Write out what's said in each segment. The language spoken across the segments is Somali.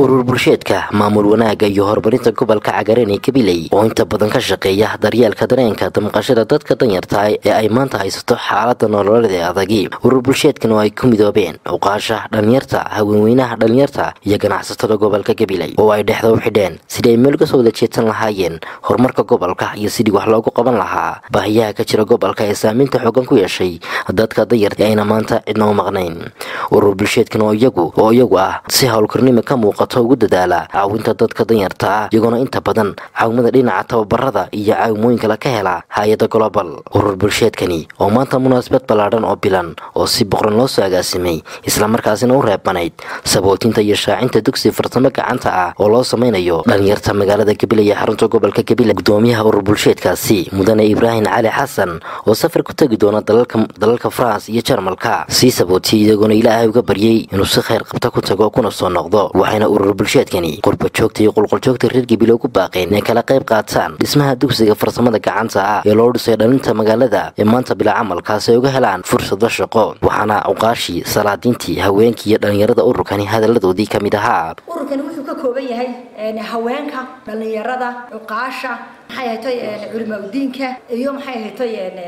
urur bulsheedka maamul wanaagga iyo horumarinta gobolka cagaareen ee gabiley oo inta badan ka shaqeeya daryeelka dareenka damqashada dadka danyarta ee ay maanta haysato xaalada nololeed ee adagi urur bulsheedkan oo ay ku midoobeen uqaasha dhalinyarta haweenweynaha dhalinyarta iyo ganacsatada gobolka gabiley oo ay dhexda u xidheen sidii ay meel kasoo wada jeedsan lahaayeen horumarka gobolka iyo sidii wax loogu qaban lahaa baahiyaha ka jira gobolka ee saameynta xoogan ku yeeshay dadka danyarta ee ayna maanta cidna u maqnayn urur bulsheedkan oo iyagu oo iyagu ah si howlkarnimo ka muuqato ugu dadaala caawinta dadka danyarta ah iyagoona inta badan caawimada dhinaca tababarada iyo caawimooyinkala ka hela hay-ada global urur bulsheedkani oo maanta munaasabad ballaadhan oo bilan oo si boqran loo soo agaasimay islamarkaasina u reebanayd sabootinta iyo shaacinta dugsi farsamo gacanta ah oo loo samaynayo dhalinyarta magaalada gabiley ee xarunta gobolka gabiley gudoomiyaha urur bulsheedkaasi mudane ibraahim cali xasan oo safar ku tegi doona dalalka france iyo jarmalka sii sabootiyay iyagoona ilaahay uga baryay inuu si khayr qabta ku tago kuna soo noqdo waxayna urur bulsheedkani qurba joogta iyo qulquljoogta reer gabiley ugu baaqeen inay kala qayb qaataan dhismaha dugsiga farsamada gacanta ah ee loo dhisay dhalinta magaalada ee maanta bila camalkaasi ay uga helaan fursado shaqo waxaana uqaashii salaadiintii haweenkii iyo dhalinyarada ururkani hadaladoodii ka mid ahaa ururkani wuxuu ka kooban yahay haweenka dhalinyarada cuqaasha maxay ahatay culimaudiinka iyo maxay ahatay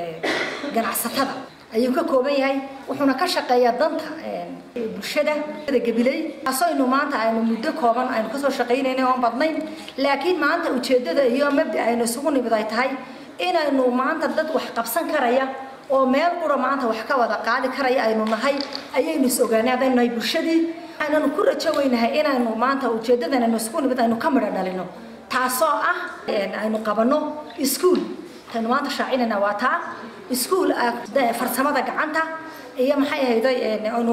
ganacsatada ayuu ka kooban yahay wuxuuna ka shaqeeyaa danta bulshada gabiley asaynu maanta aynu muddo kooban aynu kasoo shaqaynayna oon badnayn laakiin maanta ujeedada iyo mabda aynu isugu nimid ay tahay inaynu maanta dad wax qabsan karaya oo meel qura maanta wax ka wada qaadi karaya aynu nahay ayaynu is ogaanay haddaynu nahay bulshadii aynanu ku rajo weynahay inaynu maanta ujeedadan aynu isugu nimid aynu ka midho dhalino taasoo ah aynu qabanno iskuol taynu maanta shaacinayna waa taa iskuol farsamada gacanta iyo maxay ahayday aynu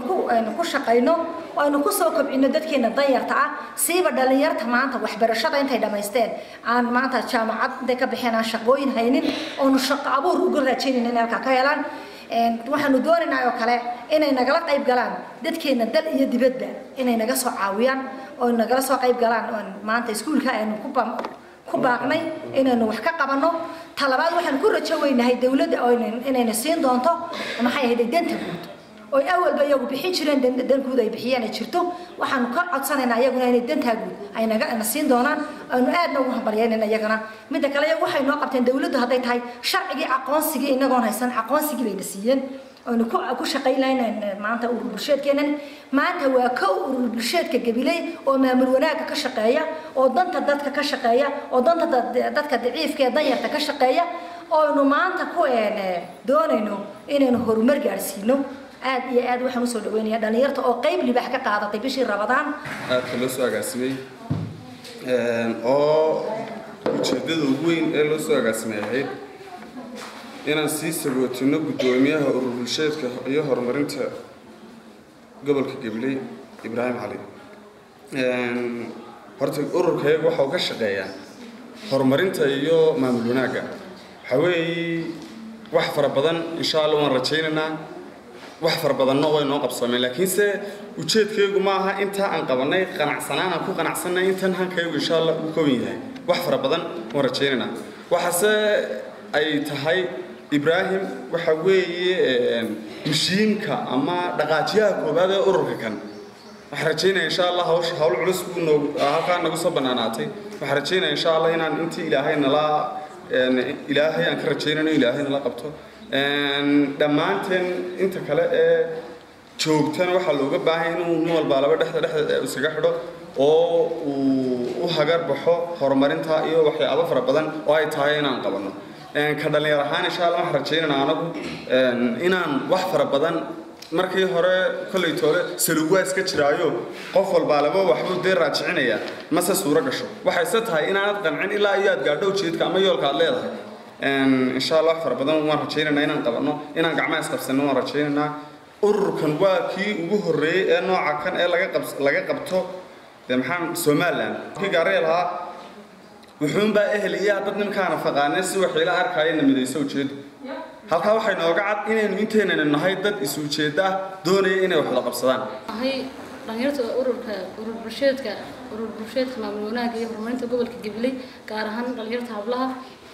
ku shaqayno aynu kusoo kobcino dadkeena danyarta ah siiba dhalinyarta maanta waxbarashada intay dhammaysteen aan maanta jaamacad intay ka baxeen aan shaqooyin haynin oonu shaqo abuur uga rajaynayna inay halkaa ka helaan waxaanu doonaynaa oo kale inay nagala qayb galaan dadkeena dal iyo dibadba inay naga soo caawiyaan oo nagala soo qayb galaan maanta iskuulka aynu ku ku baaqnay inaynu wax ka qabanno talabaad waxaan ku rajo weynahay dawladda inayna siin doonto maxay ahayd danta guud oy awalba iyagu bixin jireen dan guud ay bixiyeen ay jirto waxaanu ka codsanaynaa iyaguna inay dantaa guud ay naga na siin doonaan aynu aadna ugu hambalyaynayna iyagana midda kale iyagu waxay noo qabteen dawladdu hadday tahay sharcigii aqoonsigii inagoon haysan aqoonsigii bayna siiyeen aynu ku shaqayn lahayn maanta urur bulsheedkeenan maanta waa kow urur bulsheedka gabiley oo maamul wanaagga ka shaqeeya oo danta dadka ka shaqeeya oo danta dadka daciifka ee danyarta ka shaqeeya ooaynu maanta ku doonayno inaynu horumar gaadhsiino aad iyo aad waxaan usoo dhaweynaya dhalinyarta oo qayb libaax ka qaadatay bishii rabadaan aadka loo soo agaasimay oo ujeedada ugu weyn ee loo soo agaasimay ahayd inaan sii sagootino guddoomiyaha urur bulsheedka iyo horumarinta gobolka gabiley ibraahim cali horta ururkayaga waxa uu ka shaqeeyaa horumarinta iyo maamul wanaagga waxaa weeye wax fara badan insha allah waan rajaynaynaa wax fara badanna way noo qabsoomeen laakiinse ujeedkaygu ma aha intaa aan qabanay qanacsanaan aan ku qanacsanay intan hankaygu insha allah uu kowan yahay wax fara badan waan rajaynaynaa waxaase ay tahay ibraahim waxa weeye mashiinka ama dhaqaajiyaha koowaad ee ururka kan waxaan rajaynaya insha allah hawsha hawl culus buu noog halkaa nagu soo bannaanaatay waxaan rajaynaya insha allah inaan intii ilaahay nala ilaahay aan ka rajaynayno ilaahay nala qabto dhammaanteen inta kale ee joogtana waxaa looga baahay inuu nin walbaa laba dhexda dhexda iskaga xidho oo uu u hagar baxo horumarinta iyo waxyaabo fara badan oo ay tahay inaan qabanno ka dhalinyar ahaan insha allah waxaan rajaynaynaa anagu inaan wax fara badan markii hore kollay toole saluwaa iska jiraayo qof walbaa laba waxbuu dee raajicinayaa mase suuro gasho waxayse tahay inaanad qancin ilaa iyo aad gaadho ujeedka ama yoolka aad leedahay insha allah wax fara badan waan rajaynaynaa inaan qabanno inaan gacmaha isqabsanno waan rajaynaynaa ururkan waa kii ugu horreeyey ee nooca kan ee laga qab laga qabto dee maxaa somaliland kii gaaraya lahaa wuxuunbaa ehel iyo dad nimkaana faqaanee si waxiila arkaayo midayso ujeedo halkaa waxay nooga cad inaynu inteynaynu nahay dad is ujeedda ah doonaya inay wax wada qabsadaan ahay dhalinyarta ururka urur bulsheedka urur bulsheedka maamul wanaagga iyo horumarinta gobolka gabiley gaar ahaan dhalinyarta hablaha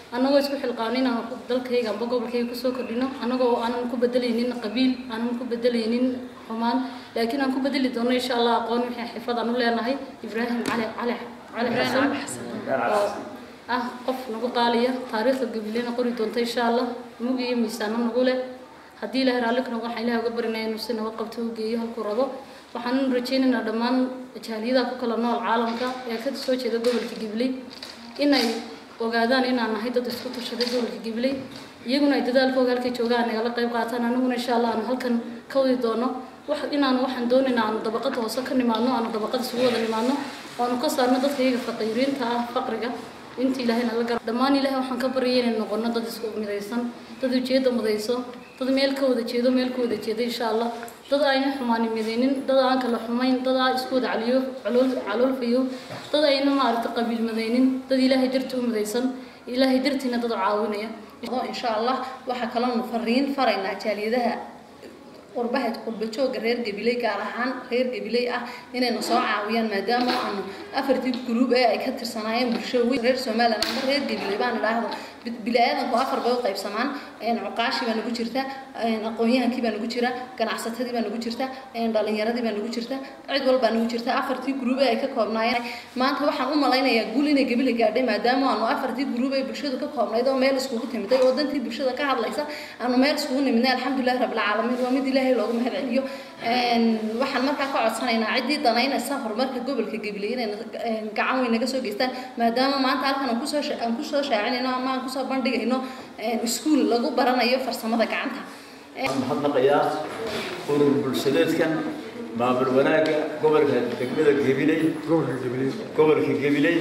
annagoo isku xilqaano inaan dalkayga amba gobolkayga kusoo kordhino annagoo aanan ku bedelaynin qabiil aanan ku bedelaynin xumaan laakiin aan ku bedeli doono insha allah aqoon wixii xirfad aan u leenahay ibraahim cali cali cali xasan oo ah qof nagu qaaliya taariikhda gabilena qori doonta insha allah mug iyo miisaano nagu leh haddii ilahay raalli ka noqo waxaan ilahay uga barinaya inuu si nabad qabto u geeyo halkuu rabo waxaan rajaynaynaa dhammaan jaaliyadaha ku kala nool caalamka ee ka soo jeeda gobolka gibley inay ogaadaan inaan nahay dad isku tashaday gobolka gibley iyaguna ay dadaalkooga halkay joogaan nagala qayb qaataan aniguna insha allah aan halkan ka wadi doono wax inaan waxaan doonaynaa aanu dabaqada hoose ka nimaadno aanu dabaqada isugu wada nimaadno aanu ka saarno dadka iyaga faqiiriinta ah faqriga inta ilaahayna la gara dhammaan ilaahay waxaan ka baryay inay noqono dad isku midaysan dad ujeedda mudayso dad meel ka wada jeedo meel ka wada jeeda insha allah dad ayna xumaani midaynin dad aan kala xumayn dad aan isku wada caliyo calool caloolfayo dad ayna maaragta qabiil midaynin dad ilaahay darti u midaysan ilaahay dartiina dad u caawinaya insha allah waxaa kaloonu fariin faraynaa jaaliyadaha qurbaha qurbajooga reer gabiley gaar ahaan reer gabiley ah inayna soo caawiyaan maadaama aanu afartii gruub ee ay ka tirsanaayeen bulsho weyn reer somaliland ama reer gabiley baan idhaahdo bili-aadanku afar bay u qaybsamaan cuqaashii baa nagu jirta aqoon-yahankii baa nagu jira ganacsatadii baa nagu jirta dhalinyaradii baa nagu jirta cid walbaa nagu jirta afartii gruub ee ay ka koobnaayeen maanta waxaan u malaynayaa guul inay gabile gaadhay maadaama aanu afartii gruub ee bulshadu ka koobnayd oo meel iskugu timiday oo dantii bulshada ka hadlaysa aanu meel iskugu nimidnay alxamdulilahi rabbilcaalamiin waa mid ilaahay loogu mahad celiyo waxaan markaa ka codsanaynaa ciddii danaynaysa horumarka gobolka gabiley inay gacan weyn naga soo geystaan maadaama maanta halkan aan kusoo aan kusoo shaacinayno ama aan kusoo bandhigayno iskuul lagu baranayo farsamada gacanta mahadnaqayaa urur bulshadeedkan maamul wanaagga gobolka degmada gabiley gobolka gabiley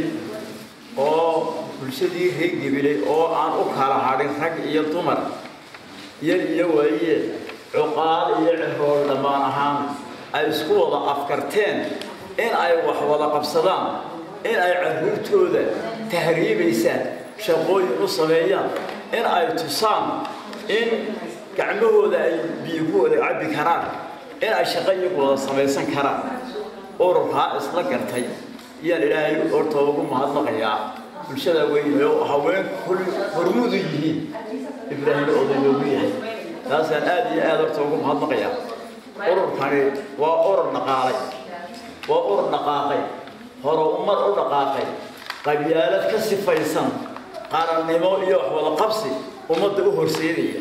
oo bulshadii reer gabiley oo aan u kala hadhin rag iyo dumar yar iyo waaye cuqaal iyo cirool dhammaan ahaan ay isku wada afkarteen in ay wax wada qabsadaan in ay carruurtooda tahriibaysaan shaqooyin u sameeyaan in ay tusaan in gacmahooda ay biyo ku wada cabbi karaan in ay shaqo iyagu wada samaysan karaan ururkaa isla gartay iyaan ilaahay horta ugu mahadnaqayaa bulshada weyn oo haween hormuudu yihiin ibraahim oday loogu yahay taasaan aad iyo aad horta ugu mahadnaqayaa ururkani waa urur dhaqaalay waa urur dhaqaaqay hore ummad u dhaqaaqay qabyaalad ka sifaysan qarannimo iyo wax wada qabsi ummadda u horseedaya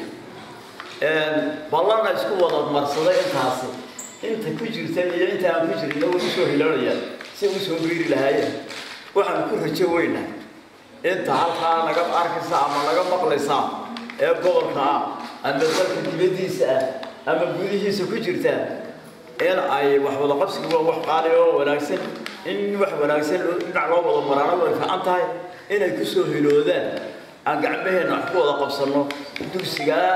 ballana isku wada marsaday intaasi inta ku jirta iyo inta aan ku jirin way usoo hiloonayaan si u soo biiri lahaayeen waxaan ku rajo weynaa inta halkaa naga arkaysa ama naga maqlaysa ee gobolka ah ama dalka dibadiisa ah ama gudihiisa ku jirta in ay wax wada qabsiga waa wax qaali oo wanaagsan in wax wanaagsan dhinac loo wada maraano way fiican tahay inay ku soo hiloodaan aan gacmaheenna wax ku wada qabsanno dugsigaa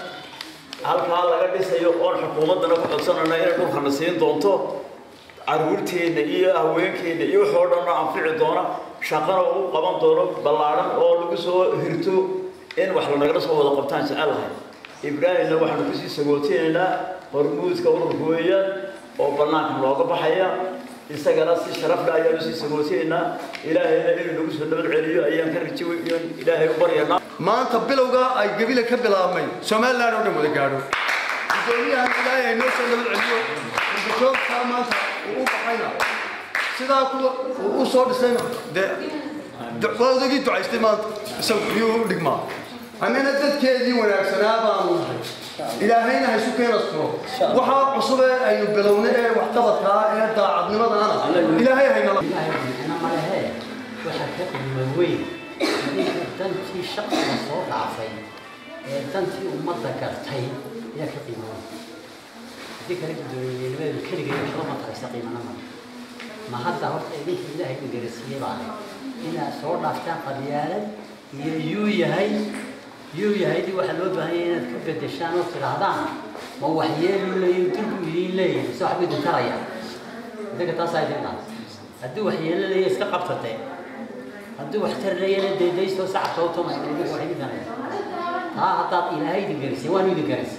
halkaa laga dhisayo oon xukuumaddana ku codsanayna inay dhulkana siin doonto caruurteenna iyo haweenkeenna iyo waxoo dhanna anfici doona shaqana u qaban doono ballaadhan oo lagu soo hirto in wax lanagala soo wada qabtaan jecelahay ibraahimna waxaanu kusii sagootinaynaa hormuudka ururka weeyaan oo bannaanka nooga baxaya isagana si sharafle ayaanu sii sagootinaynaa ilaahayna inuu nagu soo nabad celiyo ayaan ka rajo ilaahay u baryanaa maanta bilowga ay gabile ka bilaabmay somaliland oo dhan wada gaadho gudoomiyahan ilaahay noo soo nabad celiyo urbajoogtaa maanta uu u baxayna sidaa kuwa uu u soo dhisayna dee waa odagii ducaystay maanta isagu iyuu u dhigmaa annana dadkeedii wanaagsanaa baanu nahay ilaahayna haysu keena furo waxaa cusub ee aynu bilowna ee waxqabadkaa ee daacadnimadana ilaahay haynala malehe waxaa ka qiimo weyn ninka dantii shaqsiga soo dhaafay ee dantii ummadda gartay ayaa ka qiimo weyn haddii kale gudoomiyenimadeedu keligay waxba ma taraysa qiimana male ma hadda horta idinka ilaahay ingarasiiyey baa leh inaad soo dhaaftaan qabyaalad iyo yuu yahay yuu yahay dii waxaa loo baahan yahay inaad ka bedeshaan oo tidhaahdaan ma waxyeelu leeyihin durbu idiin leeyihin mise waxba idin taraya idinka taasaa idin dhaas haddii waxyeelo leeyahay iska qabtatee haddii wax tar leeyahayna deedaystoo sacabka u tuma idinka wax idin danaya taa haddaad ilaahay idin garisay waanu idin garisay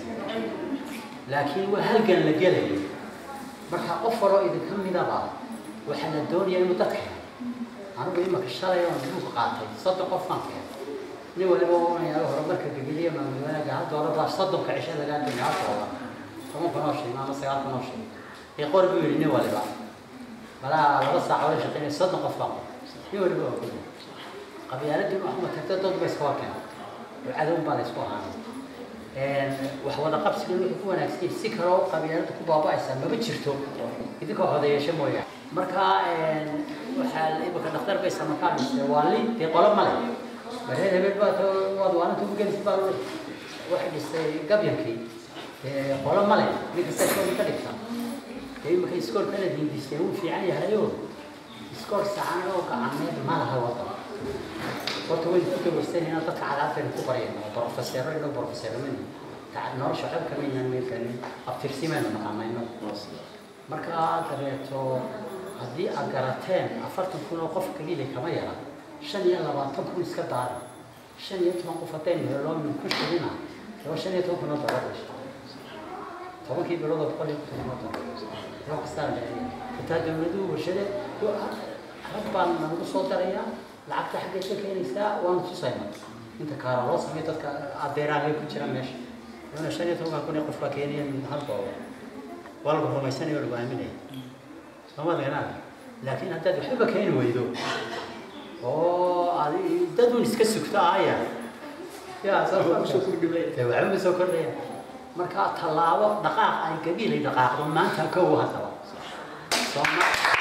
laakiin waa halgan la gelaya marka qof waloo idinka midaba waxaa la doonaya inuu dadka helo anigu imaka shalay oon duuka qaatay soddon qof baan keenay nin waliba unayaa horumarka gabiliya maamul wanaaga hal doolar baa soddonka cisho lagaa dhigay hal doolar toban kun oo shilin ama sagaal kun oo shilin ee qor buu yidhi nin waliba balaa laba saac wala shaqeynaya soddon qof baa qor nin waliba waa kuli qabyaaladii waxuma tagta dad ba iska wakeen oo cadow baa la isku ahaanay wax wada qabsiga wixii ku wanaagsan si kaloo qabyaalada ku baaba'aysa maba jirto idinkoo hodeeyasho mooyaane marka waxaa imika dhakhtar bay samakaa dhistay waa li dee qolo male bareer hebel baa waad waananta ugu gelisi baa waxay dhistay gabyankii dee qolo male nin kasta iskoolka ka dhigta dee imika iskoolka la diindistay wuu fiican yahayo iskool sacan oo gacaneed ma laha wadan horta waynu ku gabaysanayna dadka cadaadkaynu ku barayno oo brofeseero inoo brofeseeramani nolosha xog kama inaan meelkani abtirsimaynu naqaanayno marka dabeeto haddii aad garateen afartan kun oo qof kaliile kama yara shan iyo labaatan kun iska daara shan iyo toban qof haddaynu helo min ku shirina laba shan iyo toban kun oo dolar dhasha tobankii bilood oo boqol iyo konton oo dolar loo kastaa dhacaya xitaa dawladuhu warshade rag baan nagu soo darayaa lacagta xaggeed ka keenaysaa waanu tusayna inta kaara loo sameeyo dadka adeeraanay ku jira meesha wana shan iyo tobanka kun ee qof baa keenaya hal doolar waa lagu rumaysanaya oo lagu aaminaya sooma deganaa laakiin haddaad waxba keeni weydo oo aad dad un iska sugto aya ya waxba ma soo kordhaya marka tallaabo dhaqaaq ay gabiilay dhaqaaqdo maanta kow haddaba sooma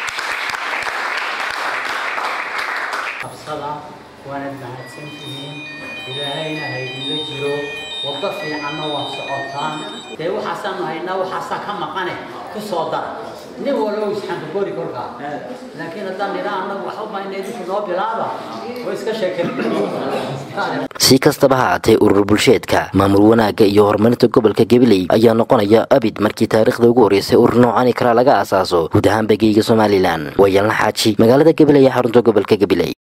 qabsada waanad mahadsantihiin ilaahayna haydinla jiro waddo fiicanna waad socotaan dee waxaasaanu haynaa waxaasaa ka maqane ku soo dara nin walow isxambagori kolkaa laakiin haddaan nidhaa annagu waxba ina idinku noo bilaaba oo iska sheekeen si kastaba ha haatee urur bulsheedka maamul wanaagga iyo horumarinta gobolka gabiley ayaa noqonaya abid markii taariikhda ugu horreysay urur noocani kala laga asaaso guud ahaan begeyga somalilan waa yalna xaaji magaalada gabiley ee xarunta gobolka gabiley